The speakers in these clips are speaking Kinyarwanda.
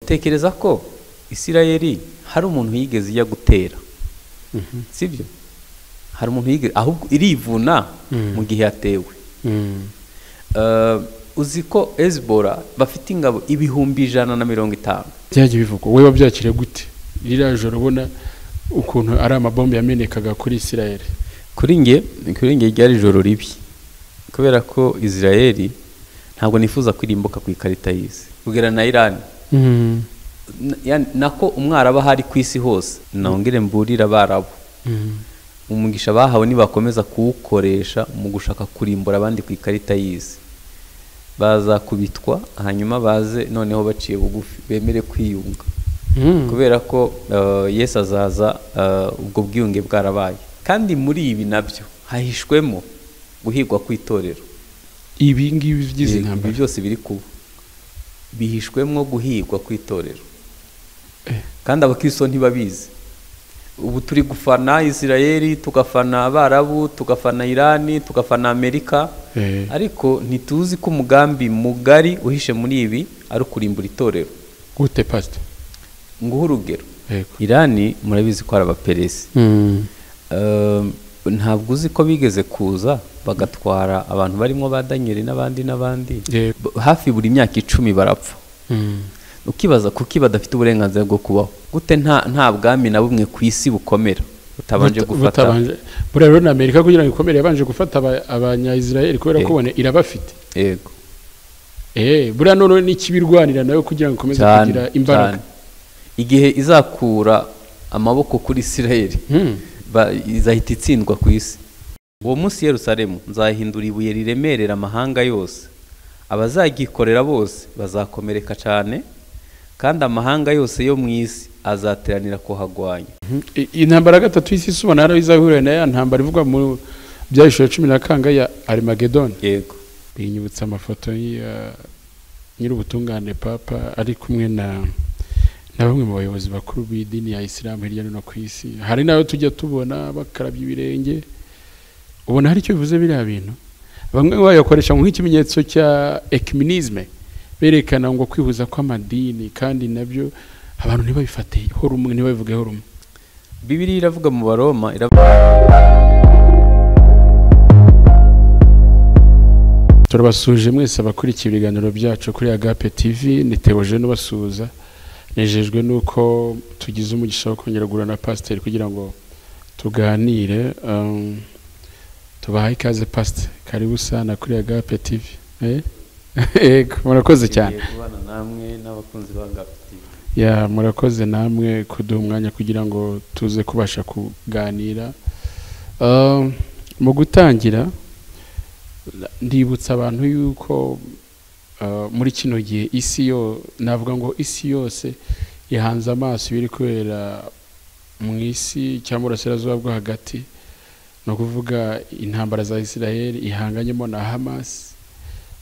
utekereza ko isirayeli hari umuntu yigeze ijya gutera sibyo hari umuntu yigeze ahubwo irivuna Mm. mu gihe yatewe Eh, uzi ko ezibora bafite ingabo ibihumbi ijana na mirongo itanu byajya bivugwa wowe wabyakira gute ririya joro ubona ukuntu ari amabombe yamenekaga kuri isirayeli kuri nge kuri nge ryari ijoro ribi kubera ko israel ntabwo nifuza kwirimbuka ku ikarita y'isi kugera na irani N- yani, nako umwaraba hari ku isi hose nongere mburire abarabu umugisha bahawe nibakomeza kuwukoresha mu gushaka kurimbura abandi ku ikarita y'isi bazakubitwa hanyuma baze noneho baciye bugufi bemere kwiyunga kubera ko eh, yesu azaza eh, ubwo bwiyunge bwarabaye kandi muri ibi nabyo hahishwemo guhigwa kw'itorero ibi ngibi bigize Ibi- ibi intambara byose biri kuba bihishwemo guhigwa kw'itorero Eh. kandi abakristo ntibabizi ubu turi gufana isirayeli tugafana abarabu tugafana irani tugafana amerika Eh. ariko ntituzi ko umugambi mugari uhishe muri ibi ari ukurimbura itorero gute pasite nguhe urugero yego irani murabizi ko ari abaperesi Um, ntabwo uzi ko bigeze kuza bagatwara abantu barimo ba danyeli n'abandi n'abandi Yego. B- hafi buri myaka icumi barapfa ukibaza kuki badafite uburenganzira bwo kubaho gute nta nta bwami na bumwe ku isi bukomera butabanje Buta- gufata butabanje- buriya rero na amerika kugira ngo ikomere yabanje gufata aba- abanyayisirayeli kubera ko Yego. ubone irabafite yego Eh, buriya noneho n'ikibirwanira nawe kugira ngo ikomeze cyane kugira cyane imbaraga igihe izakura amaboko kuri isirayeli Hmm. ba- izahita itsindwa ku isi uwo munsi yerusalemu nzahindura ibuye riremerera amahanga yose abazagikorera bose bazakomereka cyane kandi amahanga yose yo mu isi azateranira kuhagwanya I- intambara ya gatatu y'isi isubana yari izahurira na ya ntambara ivugwa mu byahishura cumi na kanga ya armagedon yego binyibutsa amafoto ya nyir'ubutungane papa ari kumwe na na bamwe mu bayobozi bakuru b'idini ya isilamu hirya no hino ku isi hari n'ayo tujya tubona bakarabya ibirenge ubona hari icyo bivuze biriya bintu bamwe bayakoresha nk'ikimenyetso cya ekiminizme berekana ngo kwihuza kw'amadini kandi nabyo abantu ntibabifate ho rumwe ntibabivugeho rumwe bibiri iravuga mu baroma iravuga turabasuje mwese abakurikiye ibiganiro byacu kuri agape tv ni tewoje n'ubasuhuza nejejwe n'uko tugize umugisha wo kongera guhura na pasiteri kugira ngo tuganire um, tubahaye ikaze pasiteri karibu sana kuri agape tv Eh? yego murakoze cyane Tugiye kubana namwe n'abakunzi ba Ngabiti. ya murakoze namwe kuduha umwanya kugira ngo tuze kubasha kuganira Um, mu gutangira la- ndibutsa abantu yuko uh, muri kino gihe isi yo navuga ngo isi yose ihanze amaso ibiri kubera mu isi cyangwa uburasirazuba bwo hagati ni ukuvuga intambara za isiraheli ihanganyemo na hamas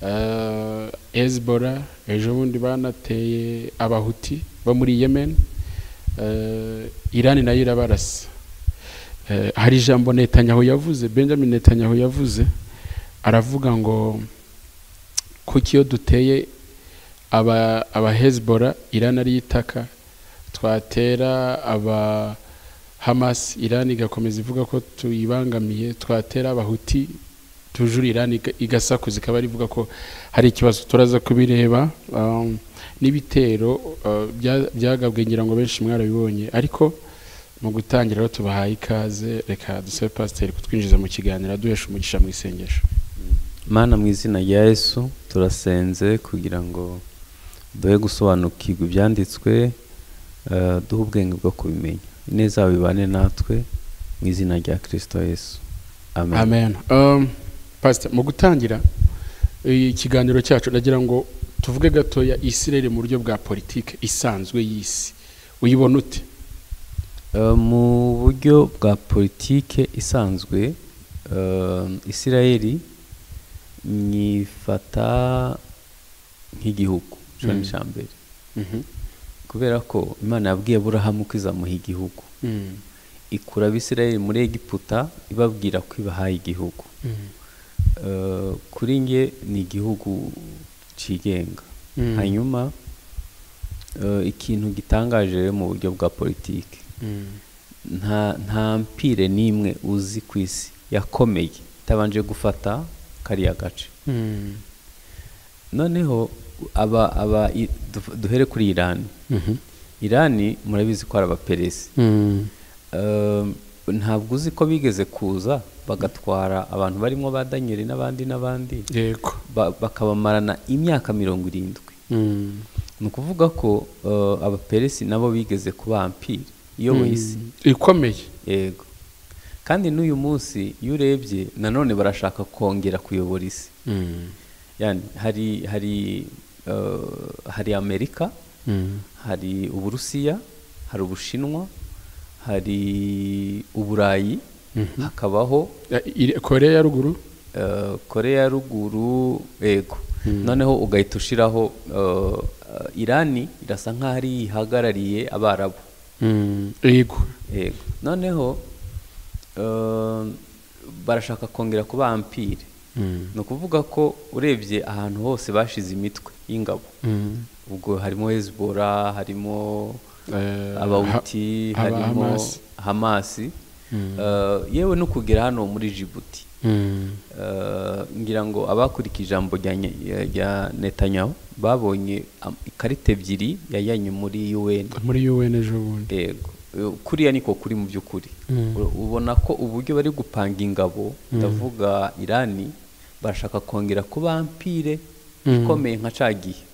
uh, Hezbollah ejo bundi banateye abahuti bo muri yemen uh, irani nayo irabarasa Eh, hari ijambo netanyahu yavuze benjamin netanyahu yavuze aravuga ngo kuki iyo duteye aba aba hezbollah irani ari itaka twatera aba hamas irani igakomeza ivuga ko tuyibangamiye twatera abahuti tujura irani iga- igasakuza ikaba rivuga ko hari ikibazo turaza kubireba um, n'ibitero uh, bya- byagabwe ngira ngo benshi mwarabibonye ariko mu gutangira rero tubahaye ikaze reka dusabe pasiteri kutwinjiza mu kiganiro aduhesha umugisha mu isengesho mana mu izina rya yesu turasenze kugira ngo duhe gusobanukirwa ibyanditswe eh, duhe ubwenge bwo kubimenya ineza yawe ibane natwe mu izina rya kirisito yesu amen, amen Um, pastor mu gutangira ikiganiro cyacu nagira ngo tuvuge gatoya isirere mu buryo bwa politike isanzwe y'isi uyibona ute Eh, mu buryo bwa politike isanzwe eh, isirayeli nyifata nk'igihugu cyo ni Mm. icya mbere kubera ko imana yabwiye aburahamu ko izamuha igihugu Mm. ikura abisirayeli muri egiputa ibabwira ko ibahaye igihugu Eh, kuri nge ni igihugu cyigenga Mm. hanyuma eh, ikintu gitangaje rero mu buryo bwa politiki nta nta mpire n'imwe uzi ku isi yakomeye itabanje gufata kariya gace noneho aba aba i- du- duhere kuri irani irani murabizi ko ari abaperesi Um, ntabwo uzi ko bigeze kuza bagatwara abantu barimo ba danyeli n'abandi n'abandi yego ba- bakabamarana imyaka mirongo irindwi ni ukuvuga ko uh, abaperesi nabo bigeze kuba ampiri iyoboye isi ikomeye yego kandi n'uyu munsi iyo urebye nanone barashaka kongera kuyobora isi yani hari hari uh, hari amerika hari uburusiya hari ubushinwa hari uburayi hakabaho Ya- iri- koreya ya ruguru eh, korea ya ruguru yego noneho ugahita ushiraho eh, eh, irani irasa nk'aho ari ihagarariye abarabu yego yego noneho eh, barashaka kongera kuba ampire ni ukuvuga ko urebye ahantu hose bashize imitwe y'ingabo ubwo harimo hezibora harimo Eh, abawuti ha- aba harimo Hamas. hamasi Mm. Eh, yewe no kugera hano muri jibuti Mm. Eh, ngira ngo abakurikije ijambo rya Nye- rya netanyahu babonye am- ikarita ebyiri yajyanye muri un muri UN ejo bundi yego Eh, kuriya niko kuri mu by'ukuri Mm. U- ubona ko uburyo bari gupanga ingabo ndavuga irani barashaka kongera kuba ampire Mm. ikomeye nka ca gihe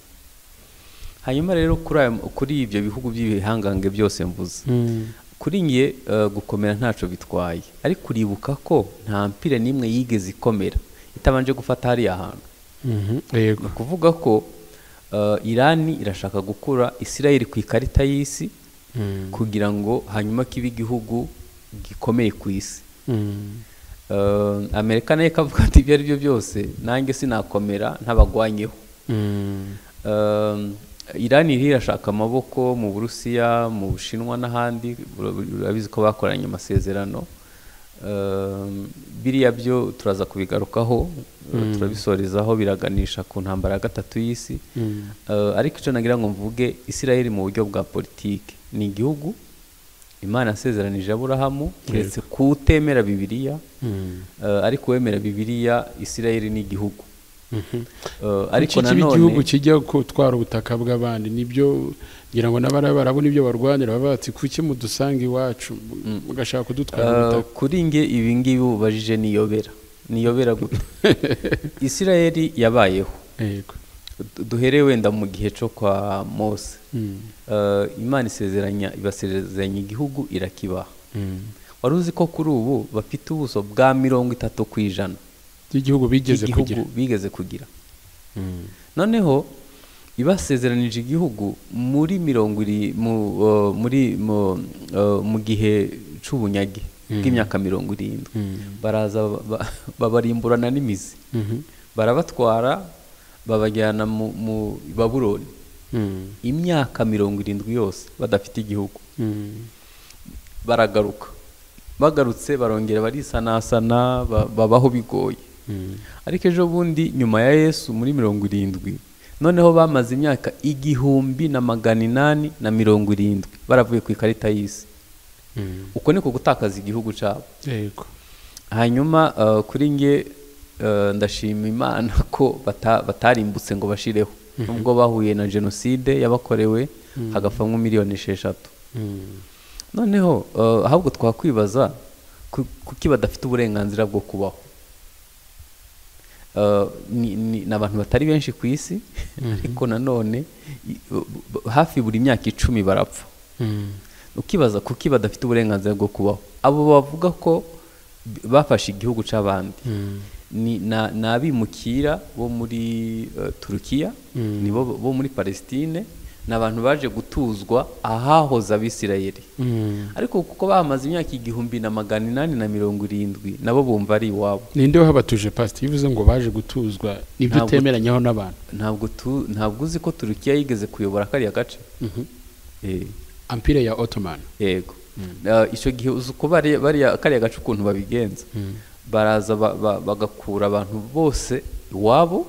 hanyuma rero kuri aya- kuri ibyo bihugu by'ibihangange byose mvuze Mm. kuri njye eh, gukomera ntacyo bitwaye ariko uribuka ko nta mpira n'imwe yigeze ikomera itabanje gufata hariya hantu Mhm. ni yego ukuvuga ko eh, irani irashaka gukura isirayeli ku ikarita y'isi Mm. kugira ngo hanyuma kibe igihugu gikomeye ku isi Mm. Eh, amerika nayo ikavuga ati ibyo ari byo byose nanjye sinakomera ntabagwanyeho Mm. Um, irani iriho irashaka amaboko mu burusiya mu bushinwa n'ahandi ura- urabizi ko bakoranye amasezerano Um, biriya byo turaza kubigarukaho uh, turabisorezaho biraganisha ku ntambara ya gatatu y'isi Mm. Uh, ariko icyo nagira ngo mvuge isirayeli mu buryo bwa politiki ni igihugu imana yasezeranije aburahamu uretse kutemera bibiliya Mm. uh, ariko uwemera bibiliya isirayeli ni igihugu Mhm. Uh, ariko ariko nanone igihugu kijya gutwara ubutaka bw'abandi nibyo ngira ngo n'abarabu nibyo barwanira bavuga bati kuki mudusanga iwacu mugashaka kudutwara Uh, ubutaka kuri nge ibi ngibi ubajije niyobera niyobera gute isirayeli yabayeho yego Du- duhere wenda mu gihe cyo kwa mose Uh, imana isezeranya ibasezeranya igihugu irakibaha wari uzi ko kuri ubu bafite ubuso bwa mirongo itatu ku ijana by'igihugu bigeze bw'igihugu kugira bigeze kugira noneho ibasezeranije igihugu muri mirongo iri mu, uh, muri mu, uh, mu gihe c'ubunyage bw'imyaka mirongo irindwi baraza ba- babarimburana n'imizi Mhm. barabatwara babajyana mu, mu babuloni Mm. imyaka mirongo irindwi yose badafite igihugu Mm. baragaruka bagarutse barongera barisanasana ba- babaho bigoye Mm. ariko ejo bundi nyuma ya yesu muri mirongo irindwi noneho bamaze imyaka igihumbi na magana inani na mirongo irindwi baravuye ku ikarita y'isi Mm. uko niko gutakaza igihugu cyabo yego hanyuma uh, kuri nge uh, ndashima imana ko bata, batarimbutse ngo bashireho nubwo bahuye na jenoside yabakorewe hagapfamwo miliyoni esheshatu Mm. noneho uh, ahubwo twakwibaza ku- kuki badafite uburenganzira bwo kubaho Uh, ni, ni, ni abantu batari benshi ku isi ariko nanone i- bu- bu- hafi buri myaka icumi barapfa Mm. ukibaza kuki badafite uburenganzira bwo kubaho abo bavuga ko b- bafashe igihugu c'abandi Mm. ni na- ni abimukira bo muri eh, turukiya Mm. nibo bo muri palestine ni abantu baje gutuzwa ahahoze abisirayeli Mm. ariko kuko bamaze imyaka igihumbi na magana inani na mirongo irindwi nabo bumva ari iwabo ninde wahabatuje pasite iyo uvuze ngo baje gutuzwa nibyo Ntabwo- utemeranyaho n'abantu ntabwo tu- ntabwo uzi ko turukiya yigeze kuyobora kariya gace Eh, ampire ya otomani yego Eh, icyo gihe uzi uko bari- bariya kariya gace ukuntu babigenza baraza ba- ba- bagakura abantu bose iwabo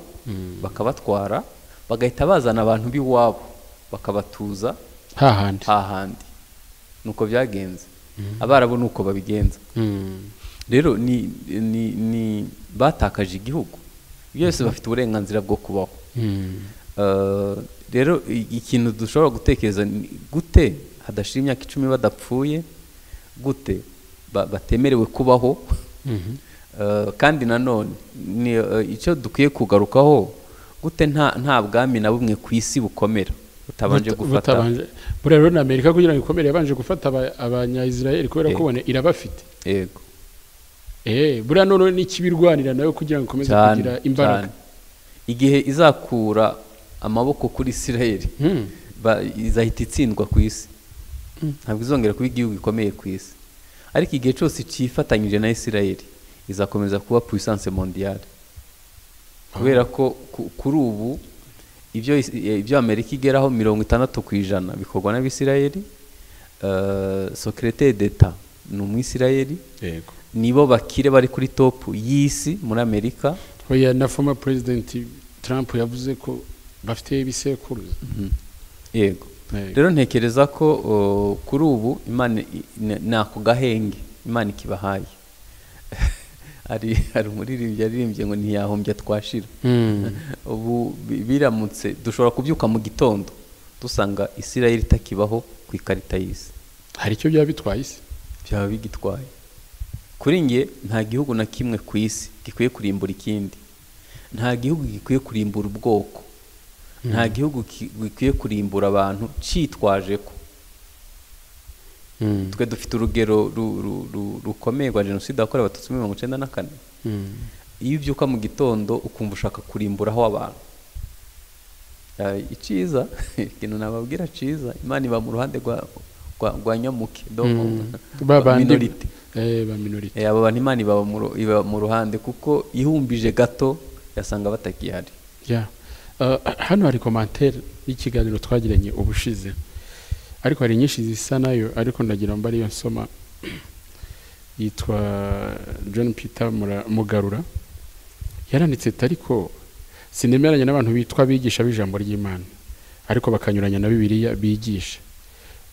bakabatwara bagahita bazana abantu b'iwabo bakabatuza hahandi hahandi nuko byagenze abarabu nuko babigenza rero ni ni ni batakaje igihugu byose bafite uburenganzira bwo kubaho Eh, rero i- ikintu dushobora gutekereza ni gute hadashira imyaka icumi badapfuye gute ba- batemerewe kubaho Eh, kandi nanone ni eh, icyo dukwiye kugarukaho gute nta nta bwami na bumwe ku isi bukomera butabanje Buta- gufata butabanje- buriya rero na amerika kugira ngo ikomere yabanje gufata aba- abanyayisirayeli kubera Yego. ko ubona irabafite yego Eh, buriya noneho n'ikibirwanira nayo kugira ngo ikomeze cyane kugira cyane imbaraga igihe izakura amaboko kuri isirayeli Mm. ba- izahita itsindwa ku isi ntabwo izongera kuba igihugu gikomeye ku isi ariko igihe cyose cyifatanyije na isirayeli izakomeza kuba puissance mondiale kubera ko ku- kuri ubu ibyo is- eh, ibyo amerika igeraho mirongo itandatu ku ijana bikorwa n'abisirayeli Eh, secrétaire d'etat ni umwisirayeli yego nibo bakire bari kuri topu y'isi muri amerika oya na former president trump yavuze ko bafite ibisekuruza yego Yego. rero ntekereza ko o, kuri ubu imana i- ni ni ako gahenge imana ikibahaye hari hari umuririmbyi yaririmbye ngo ntiyahombya twashira Mm. ubu bi- biramutse dushobora kubyuka mu gitondo dusanga isirayeli itakibaho ku ikarita y'isi hari icyo byaba bitwaye isi byaba bigitwaye kuri nge nta gihugu na kimwe ku isi gikwiye kurimbura ikindi nta gihugu gikwiye kurimbura ubwoko nta gihugu ki- gikwiye kurimbura abantu cyitwaje ko Mm. twe dufite urugero ru- ru- ru- rukomeye rwa jenoside yakorewe abatutsi muri mirongo icyenda na kane Mm. iyo ubyuka mu gitondo ukumva ushaka kurimburaho abantu Eh, icyiza ikintu nababwira cyiza imana iba mu ruhande rwa rwa- rwa nyamuke domo Mm. Ba bandi- minority Eh, ba minority Eh, abo bantu imana ibaba mu ru- iba mu ruhande kuko ihumbije gato yasanga batakihari Yeah. Uh, hano hari komantere y'ikiganiro twagiranye ubushize ariko hari nyinshi zisa nayo ariko ndagira ngo ariyo nsoma yitwa john peter Mura- mugarura yaranditse ati, ariko sinemeranya n'abantu bitwa abigisha b'ijambo ry'imana ariko bakanyuranya na bibiliya bigisha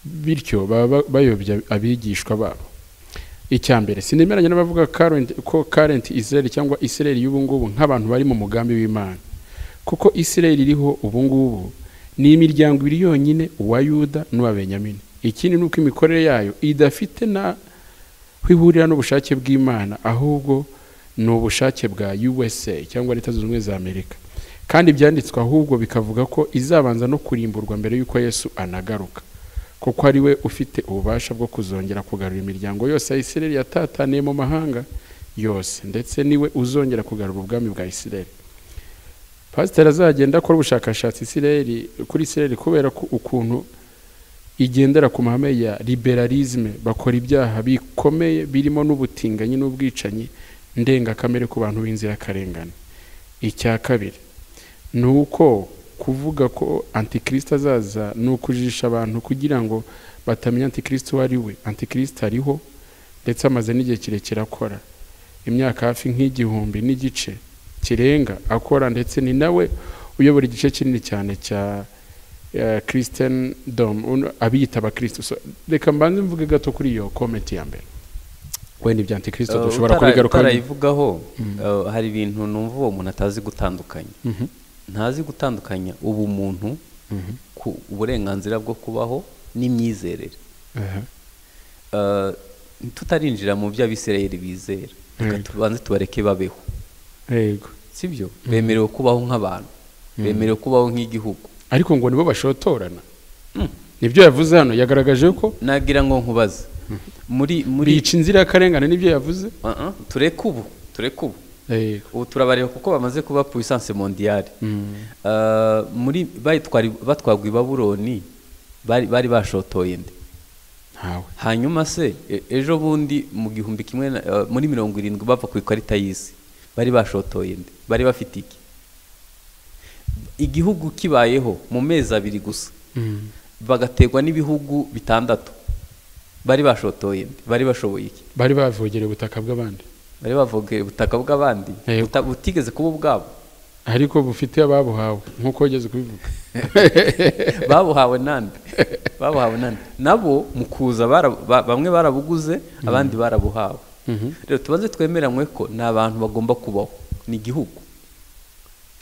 bityo baba ba- bayobya abigishwa babo icya mbere sinemeranya n'abavuga current- ko karenti israel cyangwa israel y'ubu ngubu nk'abantu bari mu mugambi w'imana kuko israel iriho ubu ngubu ni imiryango ibiri yonyine uwa yuda n'uwa benyamini ikindi ni uko imikorere yayo idafite na aho ihurira n'ubushake bw'imana ahubwo ni ubushake bwa usa cyangwa leta zunze ubumwe za amerika kandi ibyanditswe ahubwo bikavuga ko izabanza no kurimburwa mbere y'uko yesu anagaruka kuko ari we ufite ububasha bwo kuzongera kugarura imiryango yose ya isireli yatataniye mu mahanga yose ndetse niwe uzongera kugarura ubwami bwa isireli pasiteri azagenda akora ubushakashatsi isireli kuri isireli kubera ko ukuntu igendera ku mahame ya liberalisme bakora ibyaha bikomeye birimo n'ubutinganyi n'ubwicanyi ndengakamere ku bantu b'inzirakarengane icya kabiri ni uko kuvuga ko antikristo azaza ni ukujijisha abantu kugira ngo batamenya antikristo uwo ari we antikristo ariho ndetse amaze n'igihe kirekire akora imyaka hafi nk'igihumbi n'igice kirenga akora ndetse ni nawe uyobora igice kinini cyane cya eh, Christian Dom uno- abiyita abakristo So, reka mbanze mvuge gato kuri iyo comment ya mbere wenda ibya antikristo dushobora kubigaruka utarayivugaho eh, hari ibintu numva uwo muntu atazi gutandukanya ntazi gutandukanya ubumuntu ku uburenganzira bwo kubaho n'imyizerere Eh, tutarinjira mu byo abisirayeli bizera Reka Yego. tubanze tubareke babeho yego sibyo bemerewe kubaho nk'abantu bemerewe kubaho nk'igihugu ariko ngo nibo bashotorana nibyo yavuze hano yagaragaje ko nagira ngo nkubaze muri muri bica inzirakarengane nibyo yavuze Ah, ah, tureke ubu tureke ubu yego ubu turabareba kuko bamaze kuba puissance mondiale Mm. Eh, muri bayitwari- batwagwa i babuloni bari bari bashotoye nde ntawe hanyuma se e- ejo bundi mu gihumbi kimwe na- eh, muri mirongo irindwi bava ku ikarita y'isi bari bashotoye nde bari bafite iki igihugu kibayeho mu mezi abiri gusa Mm. bagategwa n'ibihugu bitandatu bari bashotoye nde bari bashoboye iki bari bavogereye ubutaka bw'abandi bari bavogeye ubutaka bw'abandi Yego. buta- butigeze kuba ubwabo ariko bufite ababuhawe nk'uko wageze kubivuga babuhawe nande babuhawe nande nabo mu kuza bara- ba- bamwe barabuguze abandi barabuhawe Mhm. rero tubanze twemeranywe ko ni abantu bagomba kubaho ni igihugu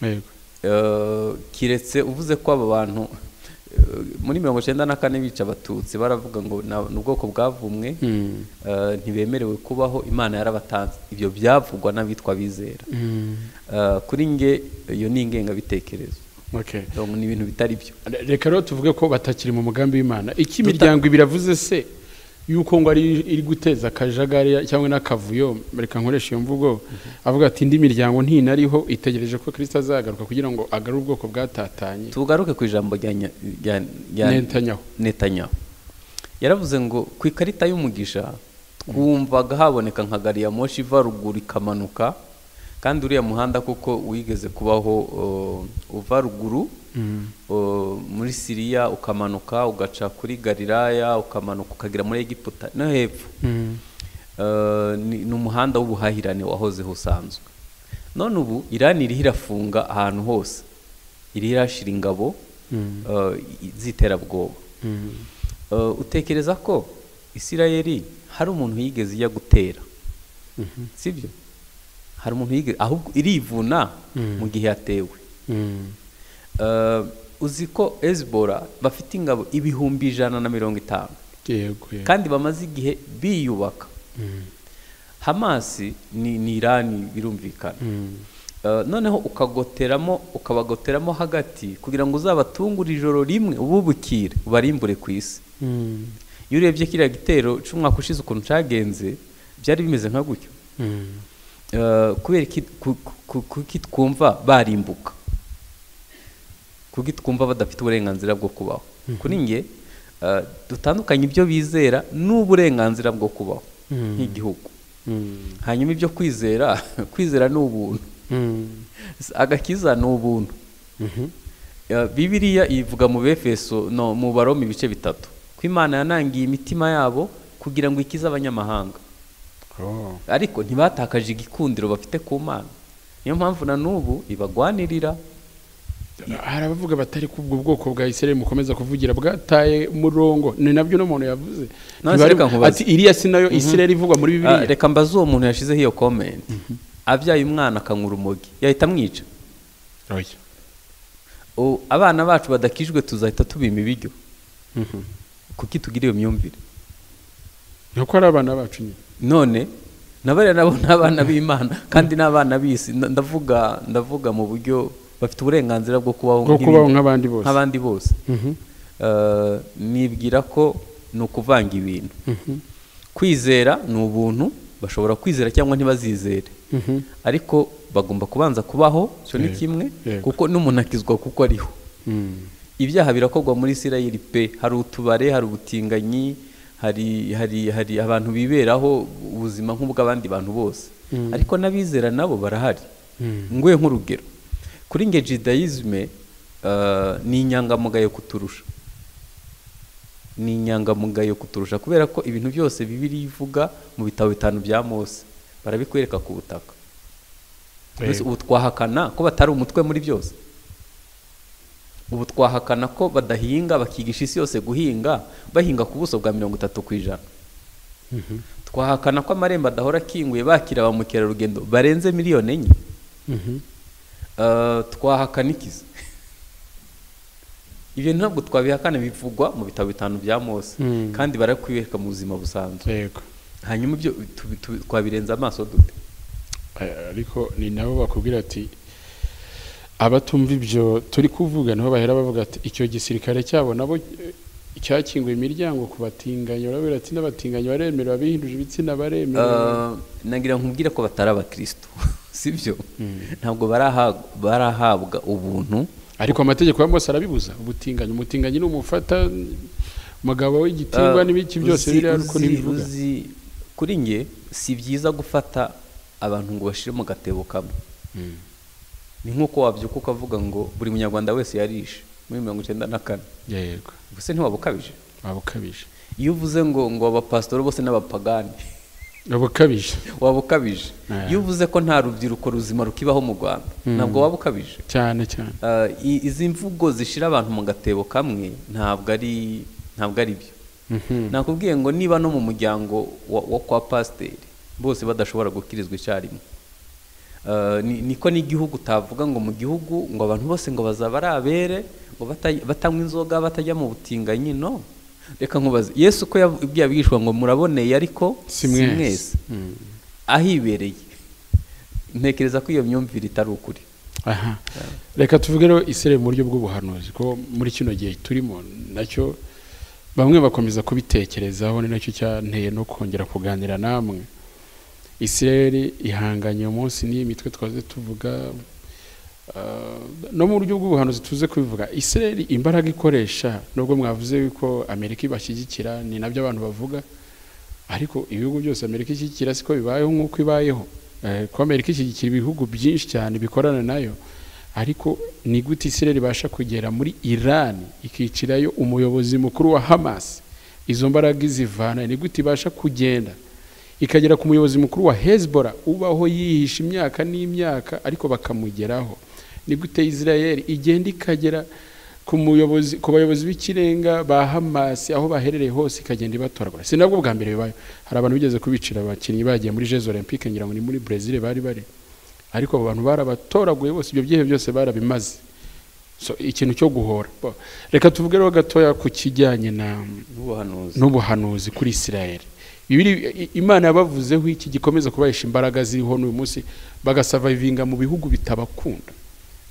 yego Eh, kiretse uvuze ko aba bantu eh, muri mirongo icyenda na kane bica abatutsi baravuga ngo "Na- ni ubwoko bwavumwe Mm. eh, ntibemerewe kubaho imana yarabatanze ibyo byavugwa n'abitwa bizera Mm. kuri nge iyo ni ingengabitekerezo Okay. Donc, ni ibintu bitari byo reka rero tuvuge ko batakiri mu mugambi w'imana iki imiryango ibiri avuze se yuko ngo ari iri guteza akajagari cyangwa n'akavuyo reka nkoresha iyo mvugo avuga ati indi miryango ntinariho itegereje ko kirisita azagaruka kugira ngo agarure ubwoko bwatatanye tugaruke ku ijambo rya nya- rya- rya- Netanyahu. Netanyahu. yaravuze ngo ku ikarita y'umugisha twumvaga haboneka nka gari ya moshi iva ruguru ikamanuka kandi uriya muhanda kuko wigeze kubaho uh, uva ruguru uh, muri siriya ukamanuka ugaca kuri galilaya ukamanuka ukagera muri egiputa no hepfo Uh, ni ni umuhanda w'ubuhahirane wahozeho usanzwe none ubu irani iriho irafunga ahantu hose iriho irashira ingabo uh, i- z'iterabwoba Uh, utekereza ko isirayeli hari umuntu yigeze ijya gutera sibyo hari umuntu yigeze ahubwo irivuna Mm. mu gihe yatewe Uh, uzi ko ezibora bafite ingabo ibihumbi ijana na mirongo itanu yego yego kandi bamaze igihe biyubaka Mm. hamasi ni, ni irani birumvikana Mm. Eh, noneho ukagoteramo ukabagoteramo hagati kugira ngo uzabatungure ijoro rimwe ububukire ubarimbure ku isi Mm. iyo urebye kiriya gitero cy'umwaka ushize ukuntu cyagenze byari bimeze nka gutyo Mm. Eh, kubera iki ku- ku- kuki twumva barimbuka kuki twumva badafite uburenganzira bwo kubaho kuri nge eh, dutandukanye ibyo bizera n'uburenganzira bwo kubaho Mm. nk'igihugu Mm. hanyuma ibyo kwizera kwizera ni ubuntu Mm. agakiza ni ubuntu Mhm. Ya, bibiliya ivuga mu befeso no mu baroma ibice bitatu ko imana yanangiye imitima yabo kugira ngo ikize abanyamahanga Oh. ariko ntibatakaje igikundiro bafite ku mana niyo mpamvu na n'ubu ibagwanirira hari abavuga batari ko ubwo bwoko bwa isirayeli mukomeza kuvugira bwataye murongo ni nabyo uno muntu yavuze None se Ntibari- reka nkubaze. ati iriya si nayo isirayeli ivugwa muri Ah, bibiliya reka mbaze uwo muntu yashyizeho iyo komenti abyaye umwana akanywa urumogi yahita amwica Oya. O, abana bacu badakijwe tuzahita tubima ibiryo Mhm. kuki tugira iyo myumvire ni uko ari abana bacu nyine none nabariya nabo ni abana b'imana kandi ni abana b'isi Nda- ndavuga ndavuga mu buryo bafite uburenganzira bwo kubaho bwo nk'ibindi- kubaho nk'abandi bose nk'abandi bose Mhm. Eh, nibwira ko ni ukuvanga ibintu Mhm. kwizera ni ubuntu bashobora kwizera cyangwa ntibazizere Mhm. ariko bagomba kubanza kubaho cyo ni Yego, kimwe yego. kuko n'umuntu akizwa kuko ariho Mm. ibyaha birakorwa muri isirayeli pe hari utubare hari ubutinganyi hari hari hari abantu biberaho ubuzima nk'ubw'abandi bantu bose Mm. ariko n'abizera nabo barahari Mm. nguye nk'urugero kuri nge jidayizme eh, ni inyangamugayo kuturusha ni inyangamugayo kuturusha kubera ko ibintu byose bibiri ivuga mu bitabo bitanu bya mose barabikwereka ku butaka mbese Yego. ubu twahakana ko batari umutwe muri byose ubu twahakana ko badahinga bakigisha isi yose guhinga bahinga ku buso bwa mirongo itatu ku ijana Mhm. twahakana ko amarembo adahora akinguye bakira ba mukerarugendo barenze miliyoni enye Mhm. Eh, twahakana ikiza ibyo ntabwo twabihakana bivugwa mu bitabo bitanu bya mose Mm. kandi barakwibereka mu buzima busanzwe yego hanyuma ibyo tubi- tubi- twabirenza amaso dute Eh, ariko ni nabo bakubwira ati abatumva ibyo turi kuvuga niho bahera bavuga ati icyo gisirikare cyabo nabo eh, cyakinguye imiryango ku batinganyi barabwira ati n'abatinganyi baremerewe abihinduje ibitsina baremerewe Eh, nagira nkubwire ko batari abakristo sibyo Mm. ntabwo baraha- barahabwa ubuntu ariko amategeko ya mose arabibuza ubutinganyi umutinganyi ni umufata umugabo w'igitingwa Eh, n'ibiki byose uzi- biriya ariko uzi- ntibivuga uzi- kuri nge si byiza gufata abantu ngo bashire mu gatebo kamwe Mm. ni nk'uko wabyuka ukavuga ngo buri munyarwanda wese yarishe muri mirongo icyenda na kane yego ubuse ntiwaba ukabije waba ukabije iyo uvuze ngo ngo abapasitori bose n'abapagani abo ukabije waba ukabije Yeah. iyo uvuze ko nta rubyiruko ruzima rukibaho mu rwanda ntabwo waba ukabije cyane cyane Ah, i- izi mvugo zishyira abantu mu gatebo kamwe ntabwo ari ntabwo ari byo Mhm. nakubwiye ngo niba no mu muryango wa, wa kwa pasiteri bose badashobora gukirizwa icyarimwe Ah, ni- niko n'igihugu utavuga ngo mu gihugu ngo abantu bose ngo bazaba ari abere ngo bata- batanywa inzoga batajya mu butinganyi no reka nkubaze yesu uko yabwiye abigishwa ngo muraboneye ariko si mwese mwese Mm. ahibereye ntekereza ko iyo myumvire itari ukuri aha reka tuvuge rero isirere mu buryo bw'ubuhanuzi ko muri kino gihe turimo nacyo bamwe bakomeza kubitekerezaho ni nacyo cyanteye no kongera kuganira namwe isirere ihanganye umunsi n'iyi mitwe twaze tuvuga ah, no mu buryo bw'ubuhanuzi tuze kubivuga isirere imbaraga ikoresha nubwo mwavuze yuko amerika ibashyigikira ni nabyo abantu bavuga ariko ibihugu byose amerika ishyigikira siko bibayeho nk'uko ibayeho Eh, ko amerika ishyigikira ibihugu byinshi cyane bikorana nayo ariko ni gute isirere ibasha kugera muri irani ikicirayo umuyobozi mukuru wa hamas izo mbaraga izivana ni gute ibasha kugenda ikagera ku muyobozi mukuru wa hezbollah ubaho yihisha imyaka n'imyaka ariko bakamugeraho ni gute israel igenda ikagera ku muyobozi ku bayobozi b'ikirenga ba hamas aho baherereye hose ikagenda ibatoragura si nabwo bwa mbere bibaye hari abantu bigeze kubicira abakinnyi bagiye muri jezo olympique ngira ngo ni muri brezil bari bari ariko abo bantu barabatoraguye bose ibyo byihe byose barabimaze so ikintu cyo guhora Bo, reka tuvuge rero gatoya ku kijyanye na n'ubuhanuzi n'ubuhanuzi kuri Israel Bibiri, i- Imana yabavuzeho iki gikomeza kubahisha imbaraga ziriho n'uyu munsi bagasavayivinga mu bihugu bitabakunda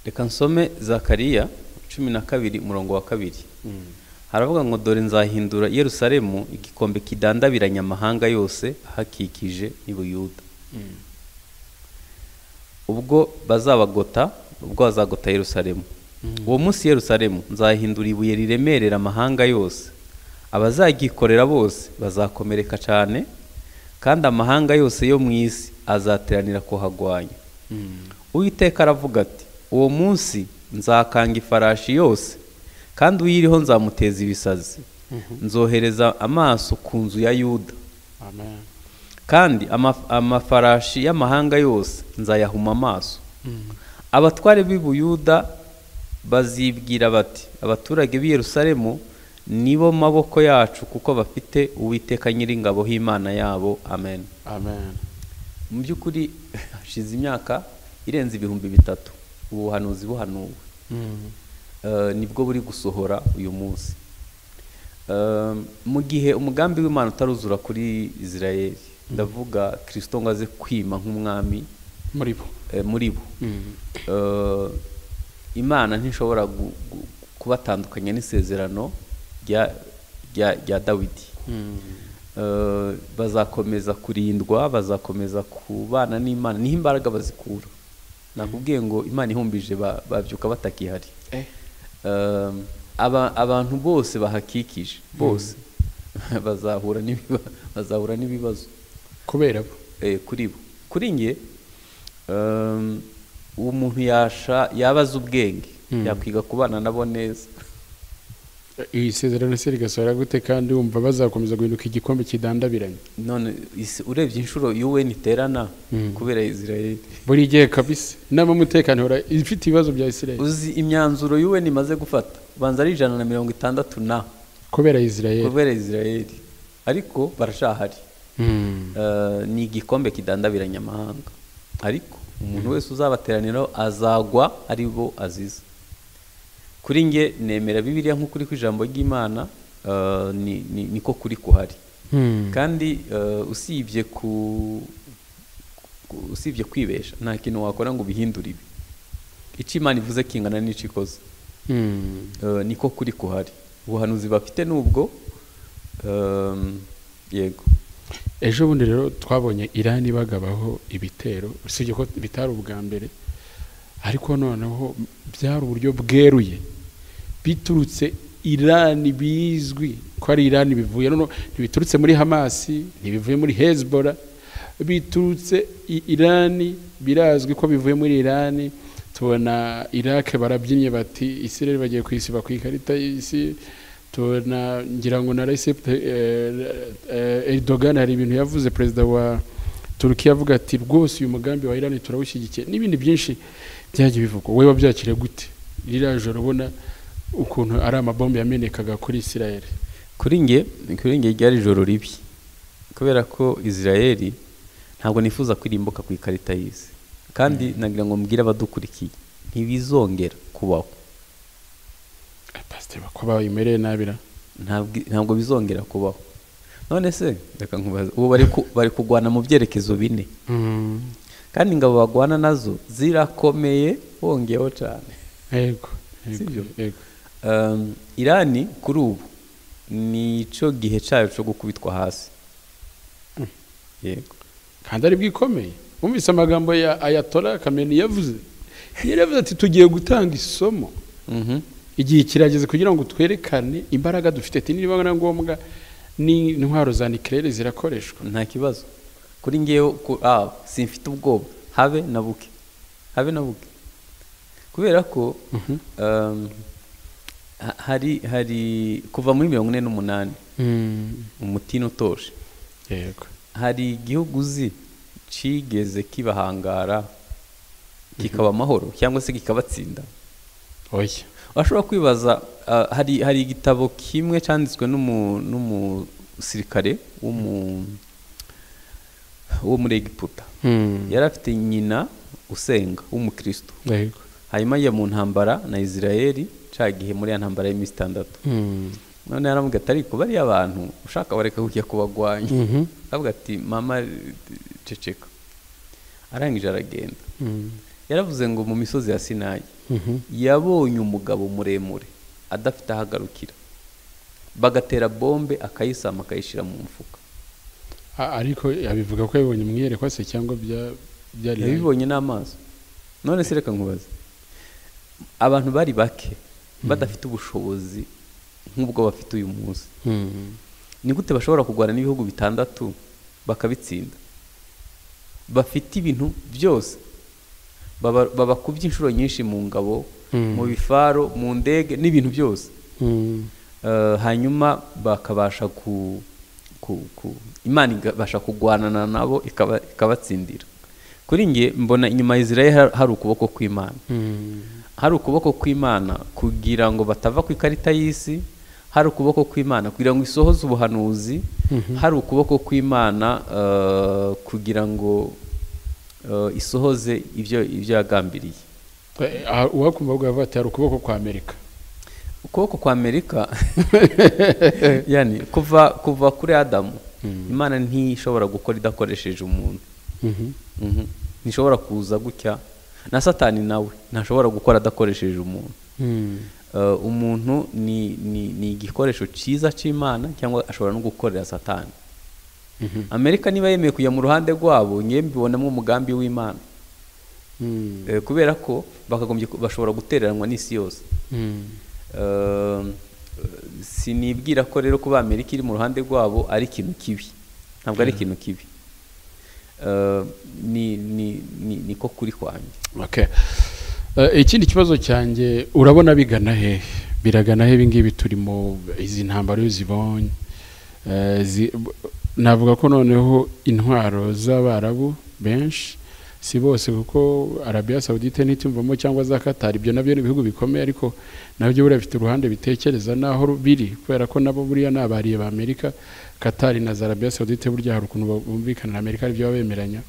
reka nsome zakariya cumi na kabiri umurongo wa kabiri haravuga ngo dore nzahindura yerusalemu igikombe kidandabiranya amahanga yose ahakikije n'ibuyuda ubwo bazabagota ubwo bazagota yerusalemu uwo munsi yerusalemu nzahindura ibuye riremerera amahanga yose abazagikorera bose bazakomereka cyane kandi amahanga yose yo mu isi azateranira kuhagwanya uwiteka aravuga ati uwo munsi nzakanga ifarashi yose kandi uyiriho nzamuteza ibisazi nzohereza amaso ku nzu ya yuda Amen. kandi amaf- amafarashi y'amahanga yose nzayahuma amaso abatware b'i buyuda bazibwira bati abaturage b'i yerusalemu nibo maboko yacu kuko bafite uwiteka nyiringabo h'imana yabo amen Amen. mu by'ukuri hashize imyaka irenze ibihumbi bitatu ubuhanuzi buhanuwe Eh, nibwo buri gusohora uyu munsi Eh, mu gihe umugambi w'imana utaruzura kuri israel ndavuga kirisito ngo aze kwima nk'umwami muri bo eh, muri bo Eh, imana ntishobora gu- gu- kubatandukanya n'isezerano rya- rya rya dawidi Eh, bazakomeza kurindwa bazakomeza kubana n'imana niho imbaraga bazikura nakubwiye ngo imana ihumbije ba- babyuka batakihari Eh, Eh, aba- abantu bose bahakikije bose bazahura n'ibiba- bazahura n'ibibazo kubera bo eh, kuri bo kuri nge ehm, uwo muntu yasha yabaza ubwenge Mm. yakwiga kubana nabo neza iri sezerano se rigasohora gute kandi wumva bazakomeza guhinduka igikombe kidandabiranye none isi- urebye inshuro UN iterana Mm. kubera Israel buri gihe kabisa inama y'umutekano ihora ifite ibibazo bya israel uzi imyanzuro UN imaze gufata banza ari ijana na mirongo itandatu na kubera israel kubera Israel ariko barashahari Mm. Eh, ni igikombe kidandabiranya amahanga ariko umuntu wese uzabateraniraho azagwa ari bo azize kuri nge nemera bibiliya nk'ukuri kw'ijambo ry'imana eh, ni- ni- niko kuri kuhari Mm. kandi eh, usibye ku ku- usibye kwibesha nta kintu wakora ngo ubihindure ibi icyo imana ivuze kingana n'icyo ikoze Mm. Eh, niko kuri kuhari ubuhanuzi bafite nubwo ehm, yego ejo bundi rero twabonye irani bagabaho ibitero usibye ko bitari ubwa mbere ariko noneho byari uburyo bweruye biturutse irani bizwi ko ari irani bivuye noneho ntibiturutse muri hamasi ntibivuye muri hezbollah biturutse i- irani birazwi ko bivuye muri irani tubona irake barabyinnye bati isirere bagiye kwisiba ku ikarita y'isi tubona ngira ngo na Recep eh, Erdogan hari ibintu yavuze perezida wa Turkiya avuga ati rwose uyu mugambi wa Iran turawushyigikiye n'ibindi byinshi byagiye bivugwa wowe wabyakire gute ririya joro ubona ukuntu ari amabombe yamenekaga kuri Israel kuri nge kuri nge ryari ijoro ribi kubera ko israel ntabwo nifuza kwirimbuka ku ikarita y'isi kandi nagira ngo mbwire abadukurikiye ntibizongera kubaho pasiteri ko bayimereye nabira Ntabwo- ntabwo bizongera kubaho none se reka nkubaze ubu bari ku- bari kurwana mu byerekezo bine kandi ingabo bagwana nazo zirakomeye wongeyeho cyane yego Sibyo? yego yego Um, irani kuri ubu nicyo gihe cyayo cyo gukubitwa hasi yego kandi ari bwikomeye wumvise amagambo ya Ayatollah Khamenei yavuze yari yavuze ati tugiye gutanga isomo Mhm. igihe kirageze kugira ngo twerekane imbaraga dufite ati niba na ngombwa n'intwaro za nikirere zirakoreshwa nta kibazo kuri ngewe ku- ah, simfite ubwoba habe na buke habe na buke kubera ko um, ha- hari hari kuva muri mirongo ine n'umunani umutima utoshe yego hari igihugu uzi kigeze kibahangara kikaba amahoro cyangwa se kikabatsinda oya washobora kwibaza ah, hari hari igitabo kimwe cyanditswe n'umu- n'umusirikare w'umu wo muri egiputa yari afite nyina usenga w'umukristo yego hanyuma ajya mu ntambara na israel cya gihe muri ya ntambara y'iminsi itandatu none yaramubwira ati ariko bariya abantu ushaka wareka kujya kubagwanya aravuga ati mama ceceka arangije aragenda yaravuze ngo mu misozi ya sinayi yabonye umugabo muremure adafite aho agarukira bagatera bombe akayisama akayishyira mu mufuka A- ariko abivuga ko yabibonye mu iyerekwa se cyangwa bya- byari yabibonye n'amaso none se reka nkubaze abantu bari bake badafite ubushobozi nk'ubwo bafite uyu munsi Mhm. ni gute bashobora kurwana n'ibihugu bitandatu bakabitsinda bafite ibintu byose baba babakubye inshuro nyinshi mu ngabo Mm. mu bifaro mu ndege n'ibintu byose Mhm. Eh, hanyuma bakabasha ku, ku, ku imana ikabasha kurwanana nabo ikaba- ikabatsindira kuri nge mbona inyuma ya israel har- hari ukuboko kw'imana Mhm. hari ukuboko kw'imana kugira ngo batava ku ikarita y'isi hari ukuboko kw'imana kugira ngo isohoze ubuhanuzi Mhm. hari ukuboko kw'imana eh, kugira ngo eh, isohoze ibyo ibyo yagambiriye Eh, ah, uwakumva avuga avuga ati hari ukuboko kwa amerika ukuboko kwa amerika yani kuva kuva kuri adamu Mm. imana ntishobora gukora idakoresheje umuntu Mhm. Mhm. ntishobora kuza gutya na satani nawe ntashobora gukora adakoresheje umuntu Mhm. Eh, umuntu ni, ni, ni igikoresho cyiza cy'imana cyangwa ashobora no gukorera satani Mhm. amerika niba yemeye kujya mu ruhande rwabo ngewe mbibonamo umugambi w'imana Mhm. Eh, kubera ko bakagombye ku- bashobora gutereranwa n'isi yose Mhm. Um, sinibwira ko rero kuba amerika iri mu ruhande rwabo ari ikintu kibi ntabwo ari ikintu kibi Uh, ni ni ni- niko kuri kwanjye Okay. Eh, ikindi kibazo cyanjye urabona bigana hehe biragana he ibingibi turi mu izi ntambaro iyo zibonye Eh, zi- b- navuga ko noneho intwaro z'abarabu benshi si bose kuko arabia saudite ntitumvamo cyangwa za katari ibyo nabyo ni ibihugu bikomeye ariko nabyo buriya bifite uruhande bitekereza n'aho ru- biri kubera ko nabo buriya ni abariye ba amerika katari na za arabia saudite burya hari ukuntu bumvikana na amerika aribyo baba bemeranya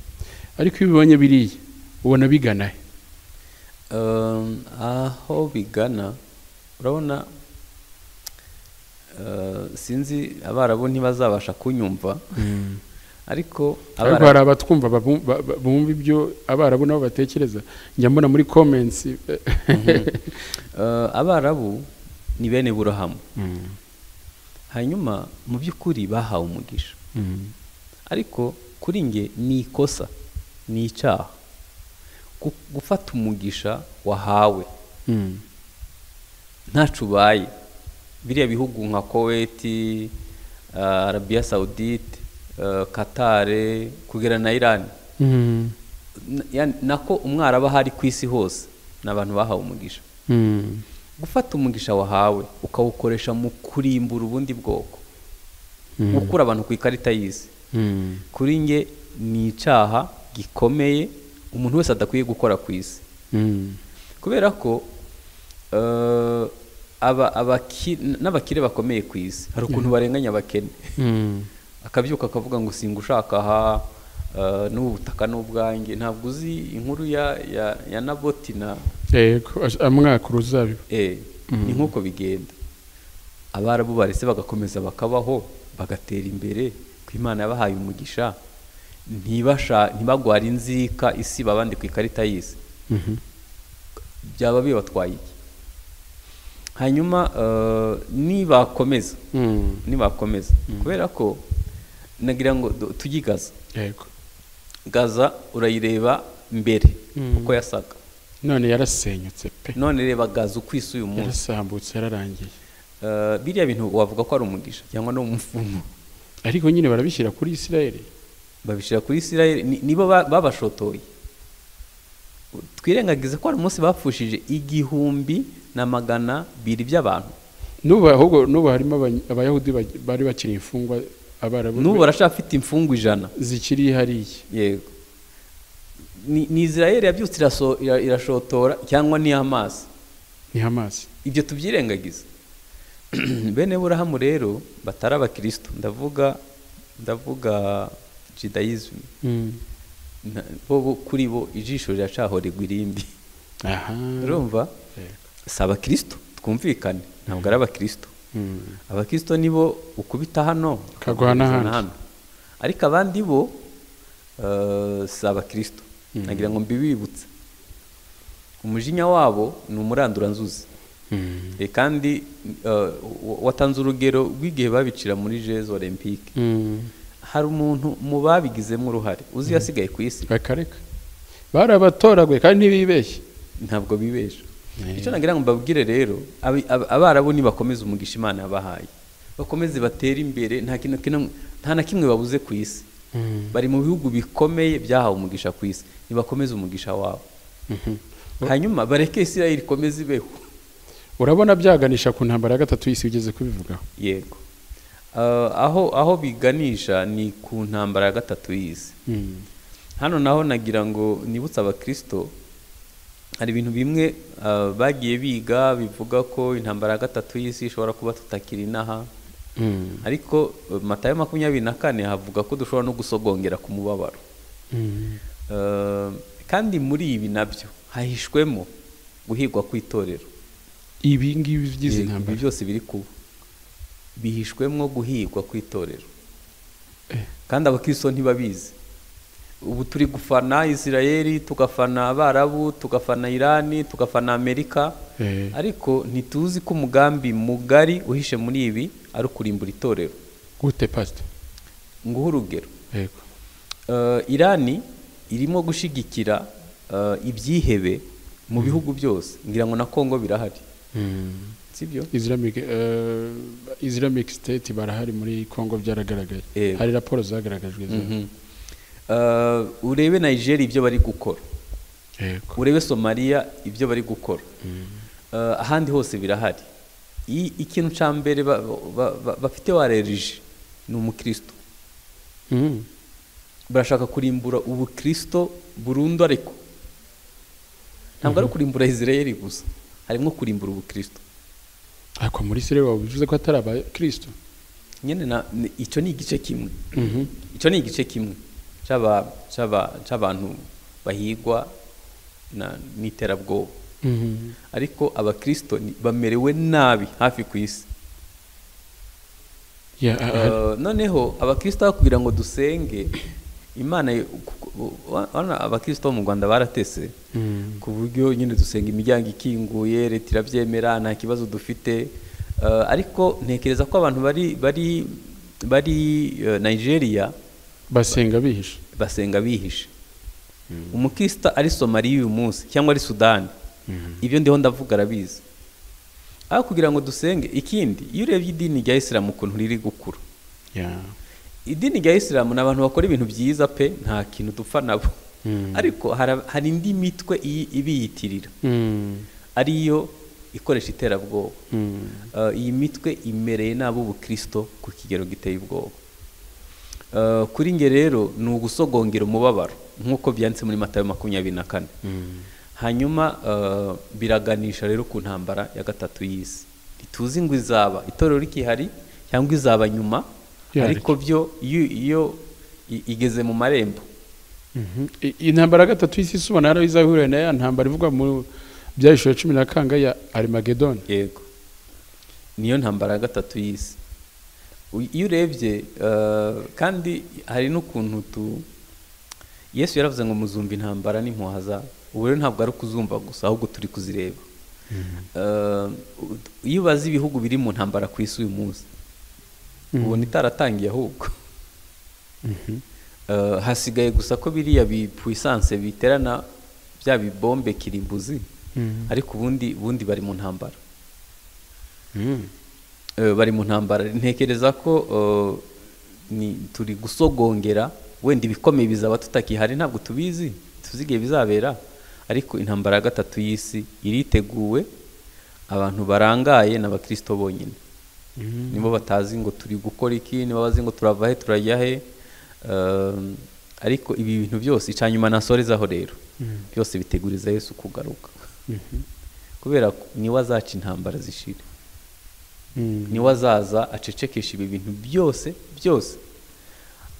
ariko iyo ubibonye biriya ubona bigana he Um, aho bigana urabona uh, sinzi abarabu ntibazabasha kunyumva ariko ariko Abarabu- hari abatwumva babu- ba- ba- bumva ibyo abarabu nabo batekereza njya mbona muri comments eh, uh, abarabu ni bene burahamu hanyuma mu by'ukuri bahawe umugisha ariko kuri nge ni ikosa ni icyaha Gu- gufata umugisha wahawe ntacu ubaye biriya bihugu nka koweti uh, arabiya sawudite uh, katare kugera na irani N- yani, nako umwaraba hari ku isi hose ni abantu bahawe umugisha gufata umugisha wahawe ukawukoresha mu kurimbura ubundi bwoko gukura abantu ku ikarita y'isi kuri nge ni icyaha gikomeye umuntu wese adakwiye gukora ku isi kubera ko n'abakire bakomeye ku isi hari ukuntu barenganya abakene akabyuka akavuga ngo singa ushaka aha n'ubu butaka n'ubwange ntabwo uzi inkuru ya nabotina amwaka uruzabibu ni nk'uko bigenda abarabu barese bagakomeza bakabaho bagatera imbere ku imana yabahaye umugisha ntibagwara inzika isiba abandi ku ikarita y'isi byaba bibatwaye iki hanyuma nibakomeza nibakomeza kubera ko nagira ngo tujye gaza yego gaza urayireba mbere uko yasaga none yarasenyutse pe none reba gaza uko isa uyu munsi yarasambutse yararangiye biriya bintu wavuga ko ari umugisha cyangwa ni umupfumu ariko nyine barabishyira kuri isirayeli babishyira kuri isirayeli nibo babashotoye twirengagize ko hari umunsi bapfushije igihumbi na magana biri by'abantu n'ubu ahubwo n'ubu harimo abayahudi bari bakiri imfungwa abarabu n'ubu barashaka afite imfungwa ijana zikiri hariya yego ni israel yabyutse irashotora cyangwa ni amazi ni amazi ibyo tubyirengagiza bene burahamu rero batari abakirisitu ndavuga ndavuga jidayizime bo kuri bo ijisho riracahorerwa irindi urumva si abakirisitu twumvikane ntabwo ari abakirisitu abakirisitu nibo ukubita hano ukagwa n'ahandi ariko abandi bo si abakirisitu nagira ngo mbibibutse umujinya wabo ni umuranduranzuzi kandi watanze urugero rw'igihe babicira muri jezo olympique hari umuntu mu babigizemo uruhare uzi yasigaye ku isi bakareka barabatoraguye kandi ntibibeshye ntabwo bibesha icyo nagira ngo mbabwire rero abarabu nibakomeze umugisha imana yabahaye bakomeze batere imbere nta na kimwe babuze ku isi bari mu bihugu bikomeye byahawe umugisha ku isi nibakomeze umugisha wabo hanyuma bareke isirayeli ikomeze ibeho urabona byaganisha ku ntambara ya gatatu y'isi ugeze kubivugaho yego aho aho biganisha ni ku ntambara ya gatatu y'isi hano naho nagira ngo nibutse abakirisito hari ibintu bimwe bagiye biga bivuga ko intambara ya gatatu y'isi ishobora kuba tutakiri inaha ariko matayo makumyabiri na kane havuga ko dushobora no gusogongera ku mubabaro kandi muri ibi nabyo hahishwemo guhigwa kw'itorero ibi ngibi by'izi ntambara byose biri kuba bihishwemo guhigwa kw'itorero kandi abakristo ntibabizi ubu turi gufana isirayeli tugafana abarabu tugafana irani tugafana amerika ariko ntituzi ko umugambi mugari uhishe muri ibi ari ukurimbura itorero gute pasita nguhe urugero irani irimo gushigikira ibyihebe mu bihugu byose ngira ngo na kongo birahari sibyo islamic islamic state barahari muri congo byaragaragaye hari raporo zagaragajwe urebe nigeria ibyo bari gukora urebe somaliya ibyo bari gukora ahandi hose birahari ikintu cya mbere bafite warerije ni umukristo barashaka kurimbura ubukristo burundu ariko ntabwo ari kurimbura israel gusa harimo kurimbura ubukristo ariko muri sire wawe bivuze ko atari abakristo nyine icyo ni igice kimwe icyo ni igice kimwe cy'abantu bahigwa n'iterabwoba ariko abakristo bamerewe nabi hafi ku isi noneho abakristo bakubwira ngo dusenge imana abakristo bo mu rwanda baratese ku buryo nyine dusenga imiryango ikinguye leta irabyemera nta kibazo dufite ariko ntekereza ko abantu bari bari bari nigeria basenga bihishe basenga bihishe umukristo ari somaliya uyu munsi cyangwa ari sudani ibyo ndiho ndavuga arabizi aho kugira ngo dusenge ikindi iyo urebye idini rya isilamu ukuntu riri gukura idini rya isilamu ni abantu bakora ibintu byiza pe nta kintu dupfa nabo ariko hari indi mitwe ibiyitirira ariyo ikoresha iterabwoba Eh, iyi mitwe imereye nabi ubukristo ku kigero giteye ubwoba Eh, kuri nge rero ni ugusogongera umubabaro nk'uko byanditse muri matayo makumyabiri na kane hanyuma eh, biraganisha rero ku ntambara ya gatatu y'isi ntituzi ngo izaba itorero rikihari cyangwa izaba nyuma Rihari. ariko byo iyo iyo i- igeze mu marembo Mhm. I- iyi ntambara ya gatatu y'isi si ubona yari izahurira na ya ntambara ivugwa mu byahishura cumi na kanga ya arimagedoni yego niyo ntambara ya gatatu y'isi U- iyo urebye eh, kandi hari n'ukuntu tu yesu yaravuze ngo muzumva intambara n'impuha za ubu rero ntabwo ari ukuzumva gusa ahubwo turi kuzireba Eh, u- iyo ubaze ibihugu biri mu ntambara ku isi uyu munsi ubona itaratangiye ahubwo Eh, hasigaye gusa ko biriya bipuisanse biterana bya bibombe kirimbuzi ariko ubundi ubundi bari mu ntambara Eh, bari mu ntambara ntekereza ko eh, ni turi gusogongera wenda ibikomeye bizaba tutakihari ntabwo tubizi tuzi igihe bizabera ariko intambara ya gatatu y'isi iriteguwe abantu barangaye ni abakirisito bonyine nibo batazi ngo turi gukora iki nibo bazi ngo turava he turajya he Ehm, ariko ibi bintu byose icanyuma nasorezaho rero byose biteguriza yesu kugaruka kubera ko niwe azaca intambara zishira niwe azaza acecekesha ibi bintu byose byose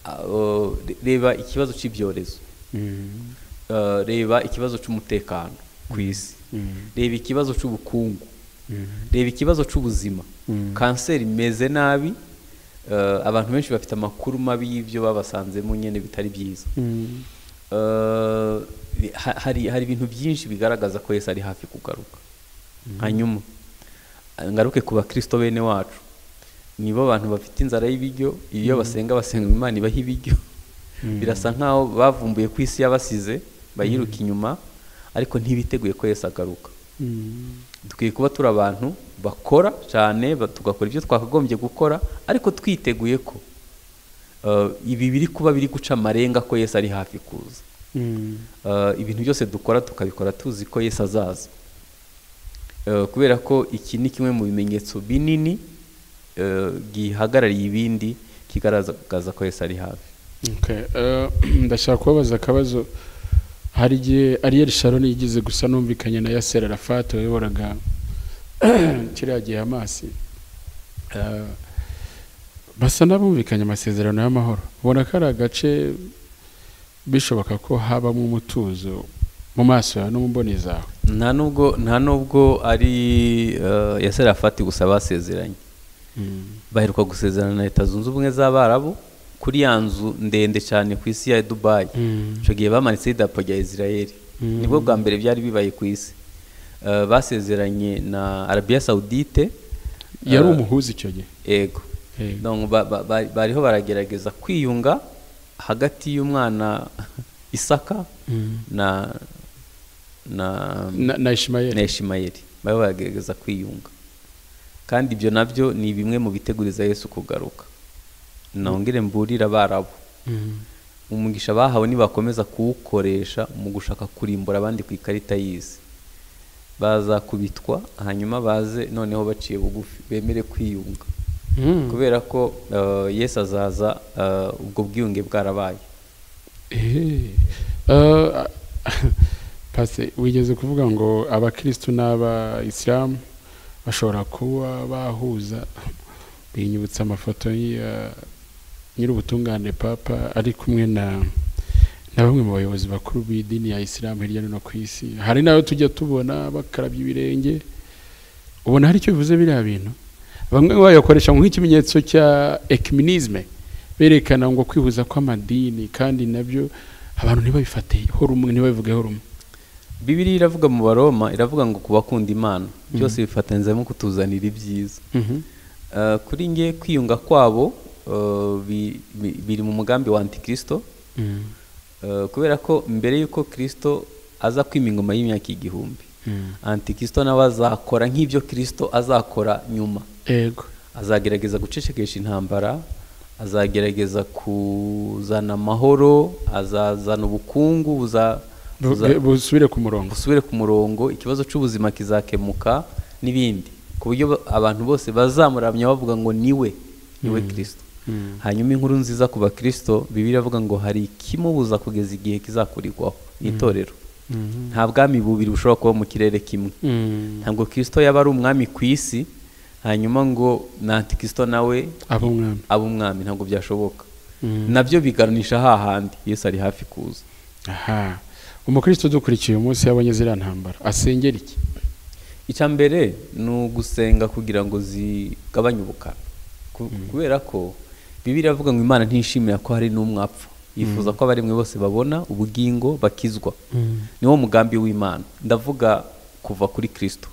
Ah, oh, re- reba ikibazo cy'ibyorezo Eh, reba ikibazo cy'umutekano ku isi reba ikibazo cy'ubukungu reba ikibazo cy'ubuzima Mm. kanseri imeze nabi eh, abantu benshi bafite amakuru mabi y'ibyo babasanzemo nyine bitari byiza Eh, ha- hari hari ibintu byinshi bigaragaza ko Yesu ari hafi kugaruka hanyuma ngaruke ku bakristo bene wacu nibo bantu bafite inzara y'ibiryo iyo basenga basenga imana ibaha ibiryo birasa nkaho bavumbuye ku isi yabasize bayiruka inyuma ariko ntibiteguye ko Yesu agaruka dukwiye kuba turi abantu bakora cyane ba- tugakora ibyo twakagombye gukora ariko twiteguye ko eh, ibi biri kuba biri guca amarenga ko Yesu ari hafi kuza Eh, ibintu byose dukora tukabikora tuzi ko Yesu azaza Eh, kubera ko iki ni kimwe mu bimenyetso binini eh, gihagarariye ibindi kigaragaza ko Yesu ari hafi Okay, eh, ndashaka kubabaza akabazo hari igihe ariyeri sharon yigize gusa numvikanye na yasser arafat wayoboraga kiriya gihe amasi Eh, basa n'abumvikanye amasezerano y'amahoro ubona ko ari agace bishoboka ko habamo umutuzo mu maso yawe no mu mboni zawe nta nubwo nta nubwo ari eh, Yasser Arafat gusa basezeranye baheruka gusezerana na leta zunze ubumwe z'abarabu kuri ya nzu ndende cyane ku isi ya dubayi icyo gihe bamanitseho idarapo rya israel Mm. nibwo bwa mbere byari bibaye ku isi Eh, basezeranye na arabiya sawudite yari umuhuza icyo gihe ego Eh, Donc, ba- ba- ba- bariho baragerageza kwiyunga hagati y'umwana isaka na na na, na ishimayeli na ishimayeli baba bagerageza kwiyunga kandi ibyo nabyo ni bimwe mu biteguriza yesu kugaruka nongere mburira abarabu umugisha bahawe nibakomeza kuwukoresha mu gushaka kurimbura abandi ku ikarita y'isi bazakubitwa hanyuma baze noneho baciye bugufi bemere kwiyunga Mm. kubera ko eh, yesu azaza eh, ubwo bwiyunge bwarabaye Eh, eh, Pase wigeze kuvuga ngo abakristu n'abayisilamu bashobora kuba bahuza binyibutsa amafoto ya nyir'ubutungane papa ari kumwe na na bamwe mu bayobozi bakuru b'idini ya isilamu hirya no hino ku isi hari n'ayo tujya tubona bakarabya ibirenge ubona hari icyo bivuze biriya bintu bamwe bayakoresha nk'ikimenyetso cya ekiminizme berekana ngo kwihuza kw'amadini kandi nabyo abantu ntibabifate rumwe ntibabivugeho rumwe bibiri iravuga mu baroma iravuga ngo ku bakunda imana byose bifatanyizamo kutuzanira ibyiza Eh, kuri nge kwiyunga kwabo eh, bi- bi- biri mu mugambi wa antikristo eh, kubera ko mbere y'uko kristo aza kwima ingoma y'imyaka igihumbi antikristo nawe azakora nk'ibyo kristo azakora nyuma ego azagerageza gucecekesha intambara azagerageza kuzana amahoro azazana ubukungu buza, Bu- buza busubire ku murongo busubire ku murongo ikibazo cy'ubuzima kizakemuka n'ibindi ku buryo ba- abantu bose bazamuramya bavuga ngo niwe niwe kirisito hanyuma inkuru nziza ku bakirisito bibiri avuga ngo hari ikimubuza kugeza igihe kizakurirwaho ni itorero nta bwami bubiri bushobora kuba mu kirere kimwe ntabwo kirisito yaba ari umwami ku isi hanyuma ngo na antikirisito nawe aba umwami abe umwami ntabwo byashoboka Mm. nabyo biganisha hahandi yesu ari hafi kuza aha umukristo dukurikiye uyu munsi yabonye ziriya ntambara asengera iki icya mbere ni ugusenga kugira ngo zigabanye ubukana Ku- kubera ko bibiri avuga ngo imana ntishimira ko hari n'umwapfa yifuza ko abaremwe bose babona ubugingo bakizwa niwo mugambi w'imana ndavuga kuva kuri kirisito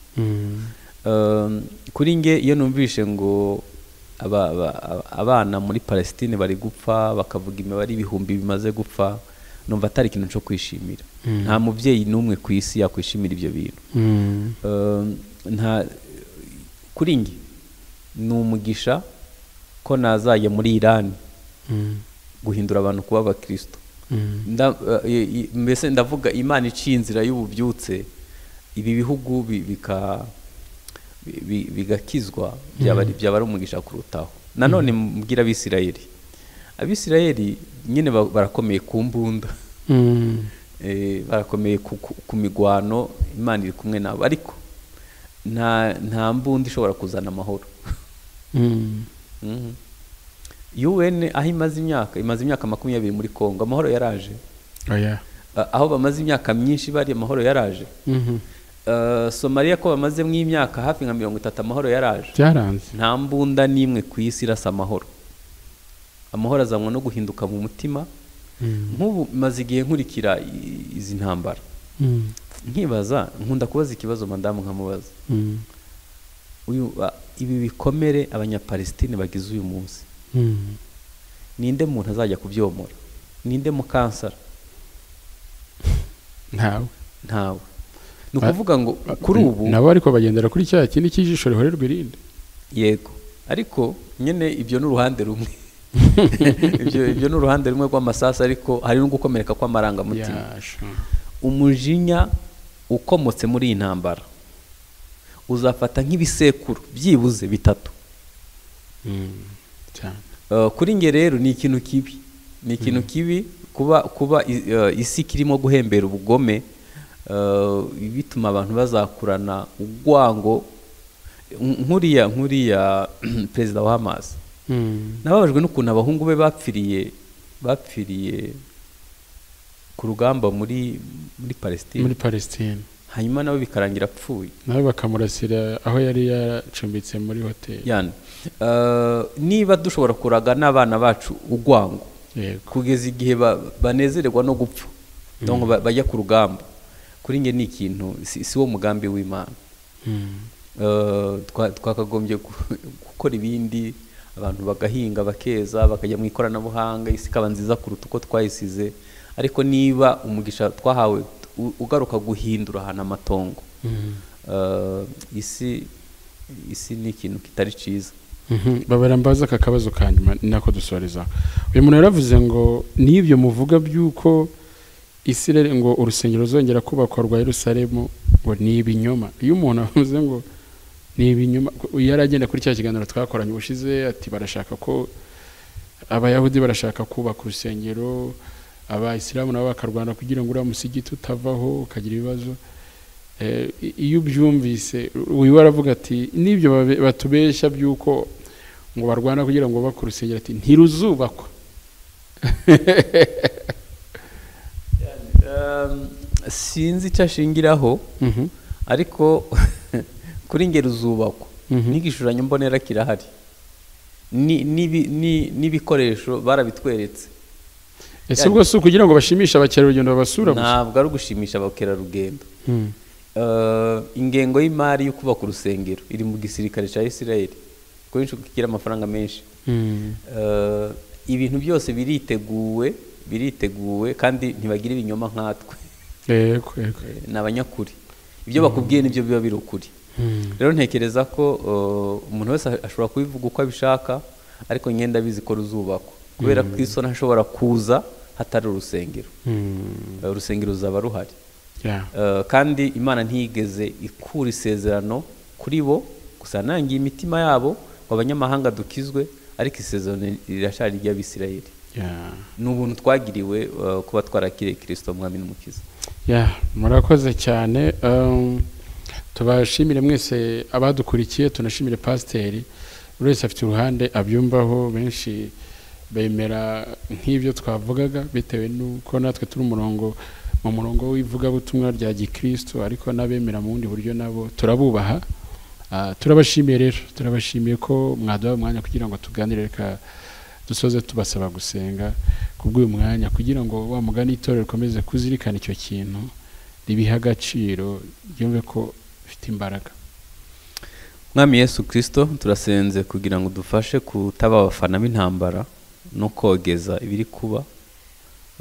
Um, kuri nge iyo numvishe ngo aba- aba- aba- abana muri palestine bari gupfa bakavuga imibare ibihumbi bimaze gupfa numva atari ikintu cyo kwishimira Mm. nta mubyeyi n'umwe ku isi yakwishimira ibyo bintu Um, nta kuri nge ni umugisha ko nazajya muri irani guhindura abantu kuba abakristo Nda- eh, eh, mbese ndavuga imana iciye inzira y'ububyutse ibi bihugu bi- bika- bi- bi- bigakizwa byaba ari- byaba ari umugisha kurutaho nanone mbwira abisirayeli abisirayeli nyine ba- barakomeye ku mbunda Eh, barakomeye ku- ku- ku migwano imana iri kumwe nabo ariko nta nta mbunda ishobora kuzana amahoro Mhm. UN aho imaze imyaka imaze imyaka makumyabiri muri Kongo amahoro yaraje oya A- aho bamaze imyaka myinshi bari amahoro yaraje Uh, somaliya ko bamazemo imyaka hafi nka mirongo itatu amahoro yaraje byaranze nta mbunda n'imwe ku isi irasa amahoro amahoro azanwa no guhinduka mu mutima nk'ubu maze igihe nkurikira i- izi ntambara nkibaza nkunda kubaza ikibazo madamu nkamubaza uyu a- ibi bikomere abanyapalestine bagize uyu munsi ninde muntu azajya kubyomora ninde mukansara ntawe ntawe ni Ba- ukuvuga ngo kuri ubu nabo ariko bagendera kuri cya kindi cy'ijisho rihorerwa irindi yego ariko nyine ibyo ni uruhande rumwe ibyo ibyo ni uruhande rumwe rw'amasasu ariko hari no gukomereka kw'amarangamutima Yasha. umujinya ukomotse muri iyi ntambara uzafata nk'ibisekuru byibuze bitatu Mm, cyane. Eh, kuri nge rero ni ikintu kibi ni ikintu kibi kuba kuba i- eh, isi kirimo guhembera ubugome eh, bituma abantu bazakurana urwango Nk- nkuriya nkuriya perezida wa Hamas nababajwe n'ukuntu abahungu be bapfiriye bapfiriye ku rugamba muri muri muri Palestine palestine hanyuma nawe bikarangira apfuye nawe bakamurasira aho yari yacumbitse muri hoteli yani eh, niba dushobora kuraga n'abana bacu urwango yego kugeza igihe ba- banezererwa no gupfa donc ba- bajya ku rugamba kuri nge ni ikintu si, si wo mugambi w'imana Mm. Eh, twa- twakagombye gu- gukora ibindi abantu bagahinga bakeza bakajya mu ikoranabuhanga isi ikaba nziza kuruta uko twayisize ariko niba umugisha twahawe u- ugaruka guhindura ahantu amatongo Mm. Eh, isi isi ni ikintu kitari cyiza Mhm, babara mbaza aka kabazo ka nyuma ni nako dusoreza uyu muntu yaravuze ngo n'ibyo muvuga by'uko isirere ngo urusengero ruzongera kubakwa rwa yerusalemu ngo ni ibinyoma iyo umuntu avuze ngo ni ibinyoma yaragenda kuri cya kiganiro twakoranye ubushize ati barashaka ko abayahudi barashaka kubaka urusengero abayisilamu nabo bakarwana kugira ngo uriya musigiti utavaho ukagira ibibazo Eh, i- iyo ubyumvise uyu waravuga ati n'ibyo babe- batubeshya by'uko ngo barwana kugira ngo bubake urusengero ati ntiruzubakwa Ehm, sinzi icyo ashingiraho Mhm. ariko kuri ngeri zubakwa Mhm. n'igishushanyo mbonera kirahari Ni- n'ibi- ni- n'ibikoresho barabitweretse ese ubwo si ukugira ngo bashimishe abakerarugendo babasura gusa ntabwo ari ugushimisha abakerarugendo Mm. Eh, ingengo y'imari yo kubaka urusengero iri mu gisirikare cya isirayeli kuko kigira amafaranga menshi Mm. Eh, ibintu byose biriteguwe biriteguwe kandi ntibagira ibinyoma nkatwe yego yego Eh, ni abanyakuri ibyo bakubwiye nibyo biba biri ukuri Mm. rero ntekereza ko uh, umuntu wese ashobora kubivuga uko abishaka ariko ngenda abizi ko ruzubakwa kubera ko iso ntashobora kuza hatari urusengero Mm. Uh, urusengero ruzaba ruhari Yeah. Uh, kandi imana ntiyigeze ikura isezerano kuri bo gusa nangiye imitima yabo ngo abanyamahanga dukizwe ariko isezerano rirashari ry'abisirayeli Yeah. ni ubuntu twagiriwe uh, kuba twarakiriye kirisito mwami n'umukiza Yeah, murakoze cyane um, tubashimire mwese abadukurikiye tunashimire pasiteri buri wese afite uruhande abyumvaho benshi bemera nk'ibyo twavugaga bitewe n'uko natwe turi umurongo mu murongo w'ivugabutumwa rya gikristo ariko n'abemera mu bundi buryo nabo turabubaha Ah, turabashimiye rero turabashimiye ko mwaduha umwanya kugira ngo tuganire reka dusoze tubasaba gusenga kubw'uyu mwanya kugira ngo wa mugani itorero rikomeze kuzirikana icyo kintu ribihe agaciro ryumve ko bifite imbaraga mwami yesu kirisito turasenze kugira ngo dufashe kutaba abafana b'intambara no kogeza ibiri kuba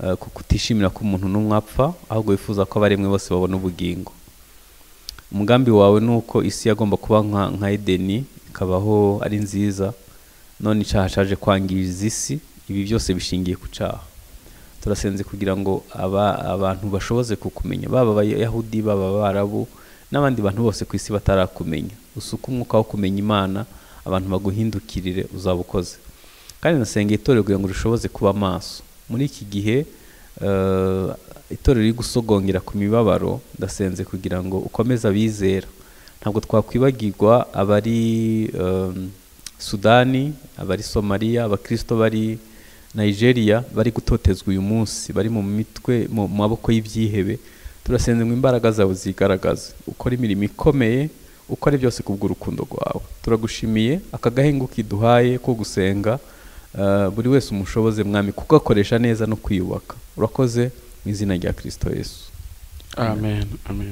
eh, ku kutishimira ko umuntu n'umwe apfa ahubwo wifuza ko abaremwe bose babona ubugingo umugambi wawe ni uko isi yagomba kuba nka nka edeni ikabaho ari nziza none icyaha cyaje kwangiza isi ibi byose bishingiye ku cyaha turasenze kugira ngo aba abantu bashoboze kukumenya baba abayahudi baba abarabu n'abandi bantu bose ku isi batarakumenya usuke umwuka wo kumenya imana abantu baguhindukirire uzaba ukoze kandi nasenga itorero kugira ngo rishoboze kuba maso muri iki gihe eh, itorero riri gusogongera ku mibabaro ndasenze kugira ngo ukomeze abizera ntabwo twakwibagirwa abari eh, sudani abari somaliya abakirisito bari Nigeria bari gutotezwa uyu munsi bari mu mitwe mu mu maboko y'ibyihebe turasenze ngo imbaraga zawe zigaragaze ukora imirimo ikomeye ukore byose kubw'urukundo rwawe turagushimiye aka gahingo kiduhaye ko gusenga eh, buri wese umushoboze mwami kugakoresha neza no kwiyubaka urakoze mu izina rya kirisito yesu amen amen